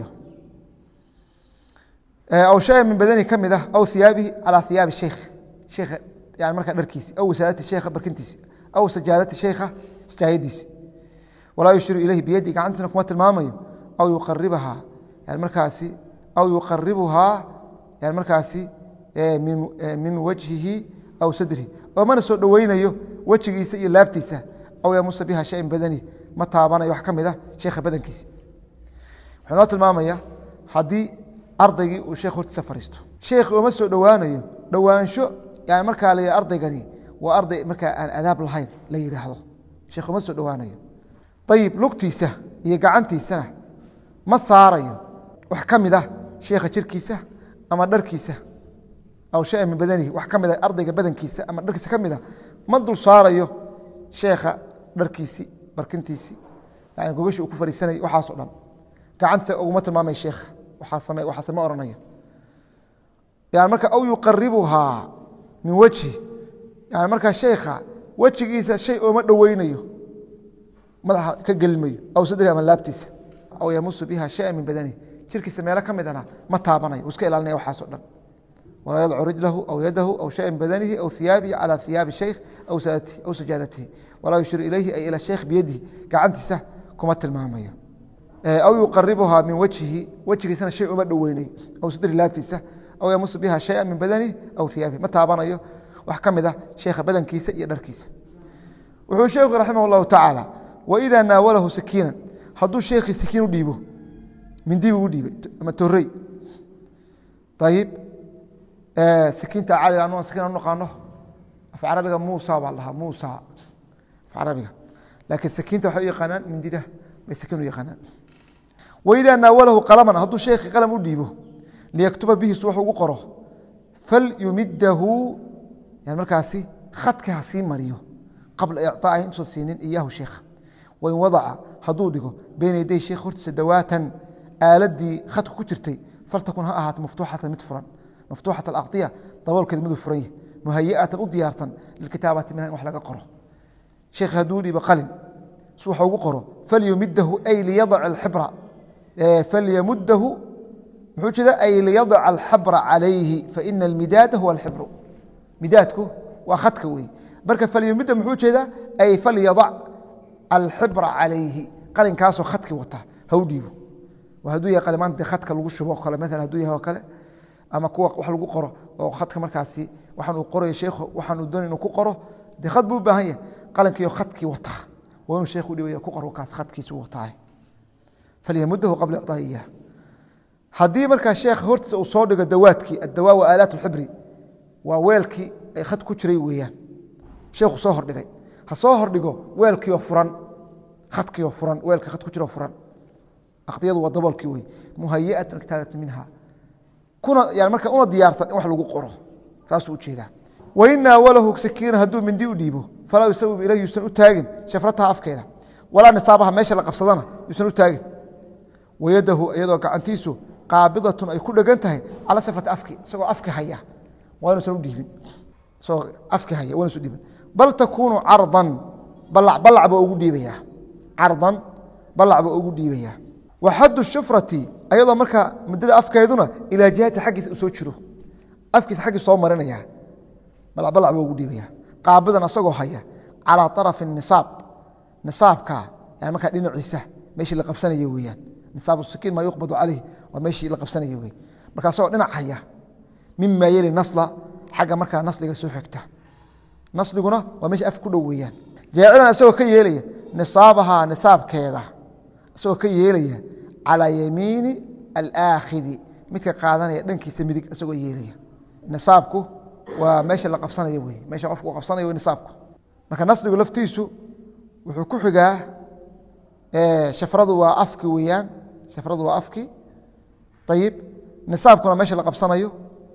aw shay min badanihi ka mid ah aw iyaabihi calaa iyaabi sheikh sheikha yani markaa dharkiisi aw wasaadati sheikha barkintiisi aw sajaadati sheikha sajaayadiisi walaa yushiru ilayhi biyadi gacantiina kuma tilmaamayo aw yuqaribahaa yani markaasi aw yuqaribuhaa yani markaasi min wajhihi aw sadrihi oo mana soo dhoweynayo wejigiisa iyo laabtiisa aw yamusa biha shay min badanihi ma taabanayo wax ka mid ah sheikha badankiisi wuxuu noo tilmaamaya haddii ardaygii uu sheekh hortiisa fariisto sheekhi ooma soo dhowaanayo dhowaansho yani markaa la ardaygani waa arday markaa aan adaab lahayn la yidhaahdo sheekh uma soo dhowaanayo ayib lugtiisa iyo gacantiisana ma saarayo wax ka mid ah sheekha jirkiisa ama dharkiisa aw shay min badanihi wax ka mid a ardayga badankiisa ama dharkiisa ka mid a ma dul saarayo sheekha dharkiisi barkintiisi yani gogashii uu ku fariisanayay waxaasoo dhan gacanta uguma tilmaamay sheekha waxaase ma oranayo yani marka aw yuqaribuhaa min wejhi yani markaa sheekha wejigiisa shay ooma dhoweynayo madaxa ka gelmayo aw sadri ama laabtiisa aw yamusu biha shaya min badanihi jirkiisa meelo ka midana ma taabanayo uu iska ilaalinaya waxaaso dhan walaa yadcu rijlahu aw yadahu aw shaya min badanihi aw iyaabihi calى iyaabi sheikh aw saadatihi aw sajaadatihi walaa yushiru ilayhi ay ila sheikh biyadihi gacantiisa kuma tilmaamayo aw yuqaribuhaa min wajhihi wejigiisana shay uma dhoweynayo aw sadri laabtiisa aw yamusu biha shaya min badanihi aw iyaabihi ma taabanayo wax ka mid ah sheekha badankiisa iyo dharkiisa wuxuu sheekhu raximah اllahu tacaala waidaa naawalahu sakiinan hadduu sheekhii sakiin u dhiibo mindi buu u dhiibay ama torey ayib sakiinta caadiga anu sakiin anu naqaano af carabiga muusa baa lahaa muusa af carabiga laakiin sakiinta waxay u yaqaanaan mindida bay sakiin u yaqaanaan waidaa naawalahu qalaman hadduu sheekhii qalam u dhiibo liyaktuba bihi su wax ugu qoro falyumidahu yani markaasi khadka ha sii mariyo qabla icطaa'ihi intuusan siinin iyaahu sheekha wain wadaca hadduu dhigo beyna yaday sheekh hortiisa dawaatan aaladii khadka ku jirtay faltakun ha ahaato maftuuxatan mid furan maftuuxat alaqdiya daboolkeeda miduu furan yahy muhayi'atan u diyaarsan lilkitaabati minha in wax laga qoro sheekh hadduu dhibo qalin su wax ugu qoro falyumidahu ay liyadac alxibra falyamudahu muxuu jeeda ay liyadac alxabra calayhi faina almidaada huwa alxibru midaadku waa khadka wey marka falyumida muxuu jeedaa ay falyadac alxibra calayhi qalinkaasoo khadkii wata ha u dhiibo hadduu yahay qalimaanta khadka lagu shubo kale maala haduu yahay oo kale ama kuwa wax lagu qoro oo khadka markaasi waxaan uu qorayo sheekhu waxaan uu doonay inuu ku qoro dee khad buu u baahan yahay qalinkiiyo khadkii wata waa inuu sheekhu dhibaya ku qoro kaas khadkiisu wataa falyamudahu qabla icطaa'i iyah haddii markaa sheekh hortiisa uu soo dhigo dawaadkii addawaa wa aalaat اlxibri waa weelkii ay khad ku jiray weeyaan sheekhu soo hordhigay ha soo hordhigo weelkiioo furan khadkiioo furan weelka khad ku jiroo furan aqdiyadu waa daboolkii wey muhayiatan kitaabatu minha kuna yani marka una diyaarsan in wax lagu qoro saasuu ujeedaa wain naawalahu sakiina hadduu mindi u dhiibo falaa yusawib ilayh yuusan u taagin shafrataha afkeeda walaa nisaabaha meesha la qabsadana yuusan u taagin wayadahu iyadoo gacantiisu qaabidatun ay ku dhegan tahay cala shafrati afki isagoo afki haya waa inuusan u dhiibin isagoo afki haya waa inuusan dhiibin bal takuunu cardan balac balac baa ugu dhiibayaa cardan balac baa ugu dhiibayaa wa xaddu shufrati ayadoo markaa muddada afkeeduna ilaa jihati xaggiisa u soo jiro afkiisa xaggiis soo marinaya balac balac baa ugu dhiibaya qaabidan asagoo haya calaa arafi nisaab nisaabka yani markaa dhinaciisa meeshii la qabsanaya weeyaan nisaab sikiin maa yuqbadu caleyh waa meeshii la qabsanaya wey marka asagoo dhinac haya mima yeli nasla xagga markaa nasliga soo xigta nasliguna waa meesha af ku dhow weeyaan jaacilan isagoo ka yeelaya nisaabahaa nisaabkeeda isagoo ka yeelaya calaa yamiini alaakhidi midka qaadanaya dhankiisa midig isagoo yeelaya nisaabku waa meesha la qabsanayo wey meesha qofku uu qabsanayo nisaabku marka nasligu laftiisu wuxuu ku xigaa shafradu waa afki weeyaan shafradu waa afki ayib nisaabkuna meesha la qabsanayo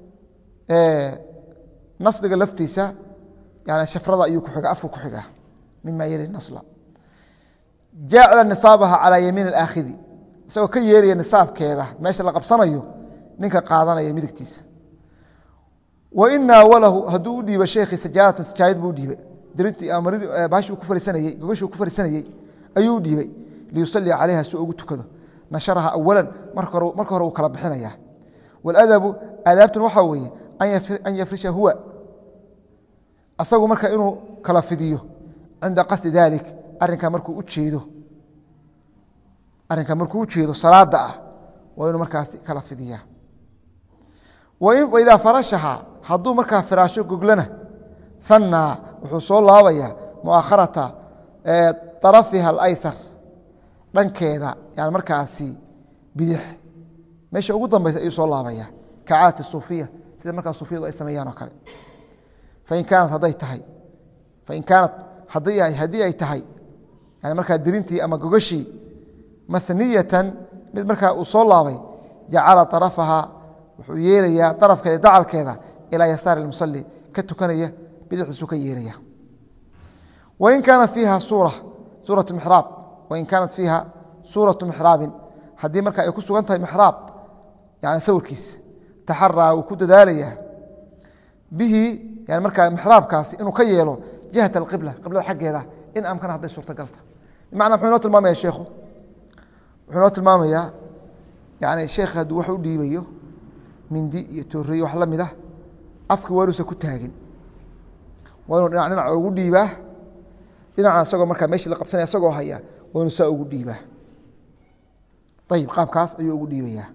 nasliga laftiisa yani shafrada ayuu kuxiga afku ku xigaa mima yali nasla jaacila nisaabaha calaa yamiin alaakhidi isagoo ka yeeraya nisaabkeeda meesha la qabsanayo ninka qaadanaya midigtiisa wain naawalahu hadduu u dhiibo sheekhi sajaaratan sajaayad buu dhiibay bashi ku fariisanayey gogashii ku fariisanayey ayuu u dhiibay liyusalia calayha si ugu tukado nasharaha awalan marka hore uu kala bixinaya wاladabu aadaabtuna waxaa weeye an yafrisha huwa asagu marka inuu kala fidiyo cinda qasdi dalik arinka markuu ujeedo arrinka markuu u jeedo salaada ah waa inuu markaasi kala fidiya waidaa farashaha hadduu markaa firaasho goglana hanaa wuxuu soo laabaya muakharata arafiha alaysar dhankeeda yani markaasi bidix meesha ugu dambeysa ayuu soo laabaya kacaati suufiya sida markaa suufiyadu ay sameeyaan oo kale fain kaanat hadday tahay fain kaanat haddii ay tahay yani markaa dirintii ama gogashii maniyatan mid markaa uu soo laabay jacala arafaha wuxuu yeelayaa darafkeeda dacalkeeda ilaa yasaari musali ka tukanaya bidixdiisuu ka yeelaya wain kaana fiiha suura suuratu mixraab wain kaanat fiiha suuratu mixraabin haddii marka ay ku sugan tahay mixraab yani sawirkiisa taxaraa wuu ku dadaalayaa bihi yani markaa mixraabkaasi inuu ka yeelo jihat alqibla qiblada xaggeeda in amkana hadday suurtagalta bimacnaa muxuu inoo tilmaamaya sheekhu wuxuu inoo tilmaamayaa yani sheekh hadduu wax u dhiibayo mindi iyo tooriyo wax la mid ah afki waa inuusan ku taagin waa inuu dhinac dhinac ugu dhiibaa dhinaca isagoo markaa meeshii la qabsanaya isagoo haya waa inuu saa ugu dhiibaa ayib qaabkaas ayuu ugu dhiibayaa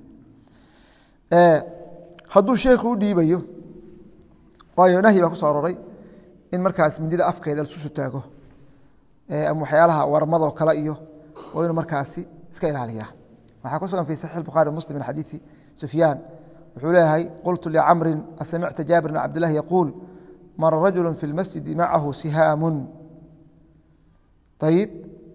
hadduu sheekhu u dhiibayo waayo nahyi baa ku soo aroray in markaas mindida afkeeda lasusu taago ama waxyaalaha warmadoo kale iyo waa inuu markaasi iska ilaaliya waxaa ku sugan fi saxix bukhaari muslim min xadiidi sufyaan wuxuu leeyahay qultu licamrin asamicta jaabir bn cabdillahi yaquul mara rajulu fi lmasjidi macahu sihaamun ayib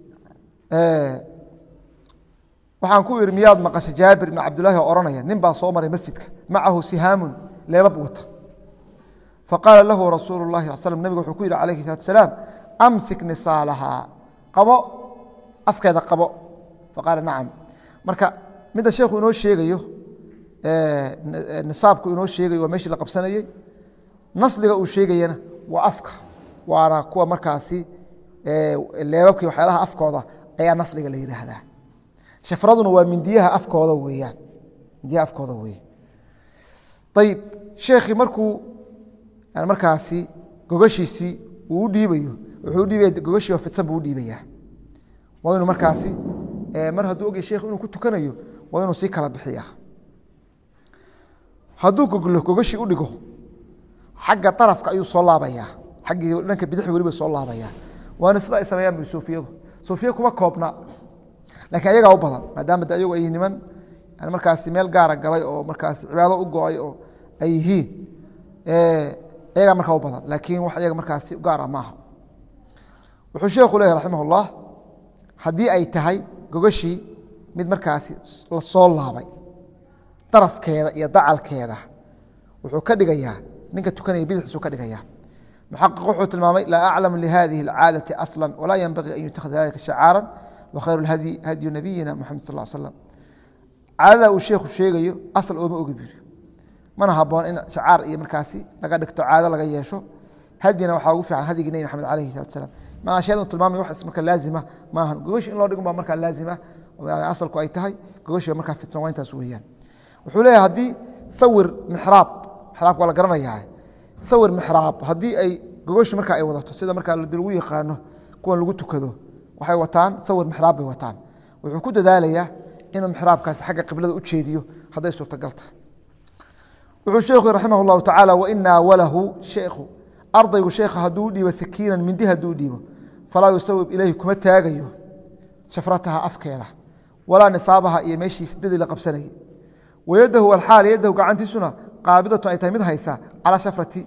waxaan ku ihi miyaad maqasha jaabir ibn cabdillahi oo odhanaya nin baa soo maray masjidka macahu sihaamun leebab wata faqaala lahu rasuulu lahi sal slm nabiga wuxuu ku yihi alayhi salatu asalaam amsik nisaalahaa qabo afkeeda qabo faqaala nacam marka midda sheekhu inoo sheegayo nisaabku inoo sheegayo waa meeshii la qabsanayey nasliga uu sheegayana waa afka waana kuwa markaasi leebabkii waxyaalaha afkooda ayaa nasliga la yidhaahdaa shafraduna waa mindiyaha afkooda weeyaan mindiyaha afkooda weeye ayib sheekhii markuu markaasi gogashiisii uu u dhiibayo wuxuu u dhiibaya gogashii oo fidsan buu u dhiibayaa waa inuu markaasi mar hadduu ogya sheekhu inuu ku tukanayo waa inuu sii kala bixiyaa hadduu goglo gogashii u dhigo xagga darafka ayuu soo laabayaa xaggii dhanka bidix weliba soo laabayaa waana sida ay sameeyaan bu suufiyadu suufiya kuma koobna lakiin ayagaa u badan maadaama de ayagu ay niman markaasi meel gaara galay oo markaasi cibaado u go-ay oo ay yihiin ayagaa markaa u badan laakiin wax ayaga markaasi gaara maaha wuxuu sheekhu leeyahy raximah ullah haddii ay tahay gogashii mid markaasi la soo laabay darafkeeda iyo dacalkeeda wuxuu ka dhigayaa ninka tukanaya bidixisuu ka dhigaya muxaqiq wuxuu tilmaamay laa aclamu lihadihi اlcaadati asla walaa yenbagii an yutakhada dalika shacaara wakhayr اlhadyi hadyu nabiyina muxamed sal l slam caadada uu sheekhu sheegayo asal ooma ogi biri mana haboon in shacaar iyo markaasi laga dhigto caado laga yeesho hadyina waxaa ugu fiican hadyigii nebi maxamed alayhi salatu salam manaa shayada tilmaamay wax marka laazima maahan gogashi in loo dhigun baa markaa laazima asalku ay tahay gogashi markaa fidsan waa intaas weeyaan wuxuu leeyahay haddii sawir mixraab mixraabka waa la garanayaa sawir mixraab haddii ay gogashi marka ay wadato sida markaa lagu yaqaano kuwan lagu tukado waxay wataan sawir mixraab bay wataan wuxuu ku dadaalayaa inuu mixraabkaasi xagga qiblada u jeediyo hadday suurtagalta wuxuu sheekhu raximah اllahu tacaala wain naawalahu sheekhu ardaygu sheekha hadduu u dhiibo sakiinan mindi hadduu u dhiibo falaa yusawib ilayhi kuma taagayo shafrataha afkeeda walaa nisaabaha iyo meeshii sidadii la qabsanayay wayadahu alxaal yadahu gacantiisuna qaabidatu ay tahay mid haysa calaa shafrati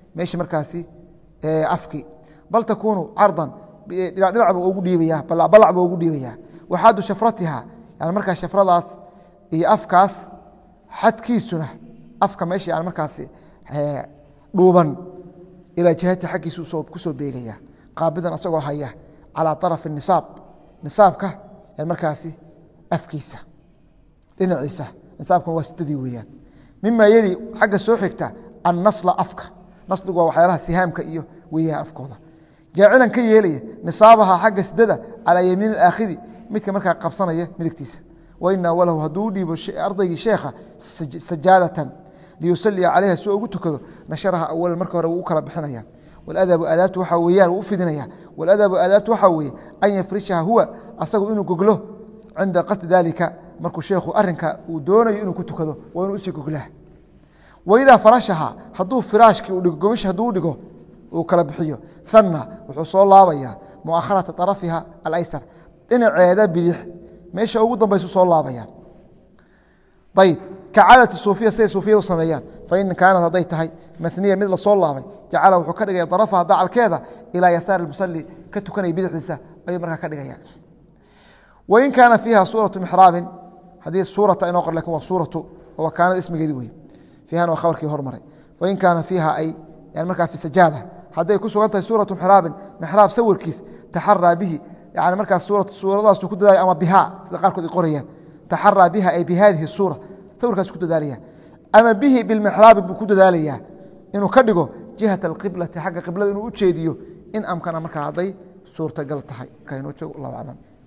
meeshii markaasi afki bal takuunu cardan dhinacba ugu dhiibaya balacba ugu dhiibaya waxaadu shafratiha yani markaa shafradaas iyo afkaas xadkiisuna afka meesha yani markaasi dhuuban ilaa jihati xaggiisa ku soo beegaya qaabidan asagoo haya calaa arafi nisaab nisaabka yani markaasi afkiisa dhinaciisa nisaabkan waa sidadii weeyaan mima yeli xagga soo xigta annasla afka nasligu waa waxyaalaha sihaamka iyo weeyaan afkooda jaacilan ka yeelaya nisaabaha xagga sidada calaa yamiin aakhidi midka markaa qabsanaya midigtiisa waina walahu hadduu u dhiibo ardaygii sheekha sajaadatan liyusalia calayha si ugu tukado nasharaha awala marka hore wuu u kala bixinaya waladabu aadaabtu waxaa weeyaan wuu u fidinaya waladabu aadaabtu waxaa weeye an yafrishaha huwa asagu inuu goglo cinda qasdi dalika markuu sheekhu arinka uu doonayo inuu ku tukado waa inuu usii goglaa waidaa farashaha hadduu firaashkii u dhigo gogashi hadduu dhigo uu kala bixiyo hanna wuxuu soo laabayaa muakharata arafiha alaysar dhinaceeda bidix meesha ugu dambaysu soo laabaya ayb kacadati suufiya siday suufiyadu sameeyaan fain kaanat hadday tahay maniya mid lasoo laabay jacala wuxuu ka dhigaya darafaha dacalkeeda ilaa yasaari musali ka tukanaya bidixdiisa ayuu markaa ka dhigaya wain kaana fiiha suuratu mixraabin haddii suurata inoo qor lakin waa suuratu waa kaanada ismigeedi wey fiihan waa khabarkii hormaray wain kaana fiiha ay yani markaa fi sajaada hadday ku sugan tahay suuratu mixraabin mixraab sawirkiis taxaraa bihi yani markaas suuradaasu ku dadaalaya ama bihaa sida qaarkood ay qorayaan taxaraa biha ay bihadihi suura sawirkaas ku dadaalaya ama bihi bilmixraabi buu ku dadaalayaa inuu ka dhigo jihat alqiblati xagga qiblada inuu u jeediyo in amkana markaa hadday suurtagal tahay markaa inoo joogo allahu aclam